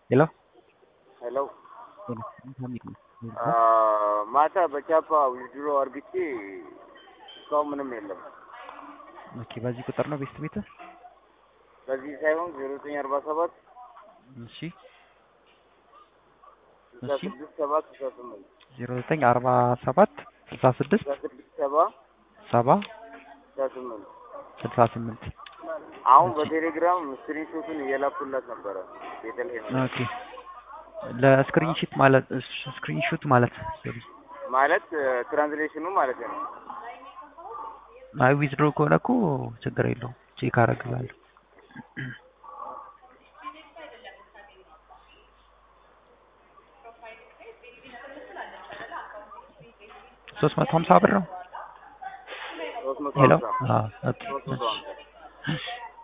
ሄሎ ሄሎ ሄሎ ሀሚድ ነው። ማታ በቻፓ ዊዝድሮ አርግቼ እስካሁን ምንም የለም። ኦኬ በዚህ ቁጥር ነው ቤስት ቤት? በዚህ ሳይሆን ዜሮ ዘጠኝ አርባ ሰባት እሺ ስልሳ እሺ። ስድስት ሰባ ስልሳ ስምንት ዜሮ ዘጠኝ አርባ ሰባት ስልሳ ስድስት ስልሳ ስድስት ሰባ ሰባ ስልሳ ስምንት ስልሳ ስምንት አሁን በቴሌግራም ስክሪንሾቱን እየላኩላት ነበረ ቤተልሔም ኦኬ ለስክሪንሺት ማለት ስክሪንሹት ማለት ሶሪ ማለት ትራንስሌሽኑ ማለት ነው። አይ ዊዝድሮ ከሆነ እኮ ችግር የለውም ቼክ አደርግላለሁ። ሶስት መቶ ሀምሳ ብር ነው። ሶስት መቶ ሄሎ ሀምሳ አዎ ኦኬ ሶስት መቶ እሺ ሀምሳ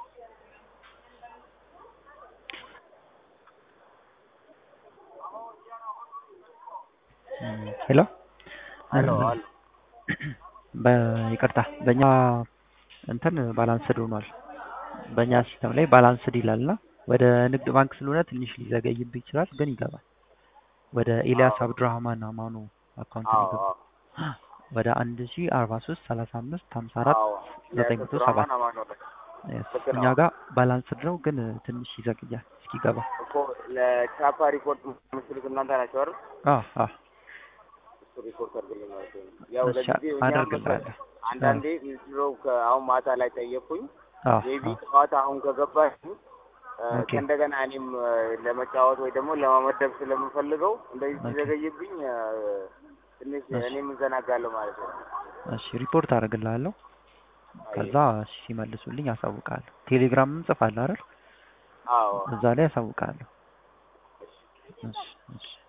እም፣ ሄሎ ሄሎ አለ በይቅርታ በእኛ እንትን ባላንስድ ሆኗል። በእኛ ሲስተም ላይ ባላንስድ ይላልና ወደ ንግድ ባንክ ስለሆነ ትንሽ ሊዘገይብህ ይችላል፣ ግን ይገባል። ወደ ኤልያስ አዎ። አብዱራህማን አማኑ አካውንት አዎ ነው አዎ የገባው። ወደ አንድ ሺ አርባ ሶስት ሰላሳ አምስት ሀምሳ አራት አዎ ዘጠኝ መቶ ሰባት አማን አማን ነው Yes፣ ልክ እኛ ነው። ጋር ባላንስድ ነው፣ ግን ትንሽ ይዘግያል እስኪገባ። እኮ ለቻፓ ሪፖርት የምትሉት እናንተ ናቸው አይደል? አዎ አዎ እሱ ሪፖርት አድርግልኝ ማለት ነው። ያው እሺ ለጊዜው እኛ አደርግልሃለሁ። አንዳንዴ ዊዝድሮ አሁን ማታ ላይ ጠየቅኩኝ አዎ ሜቢ አዎ ጠዋት አሁን ከገባሽ ኦኬ ከእንደገና እኔም እ፣ ለመጫወት ወይ ደግሞ ለማመደብ ስለምፈልገው እንደዚህ ኦኬ ሲዘገይብኝ እ፣ ትንሽ እሺ እኔም እዘናጋለሁ ማለት ነው። እሺ ሪፖርት አደርግልሃለሁ። አይ ከዛ ሲመልሱልኝ አሳውቃለሁ። ቴሌግራምም ጽፋለሁ አይደል? አዎ እዛ ላይ አሳውቃለሁ። እሺ እሺ እሺ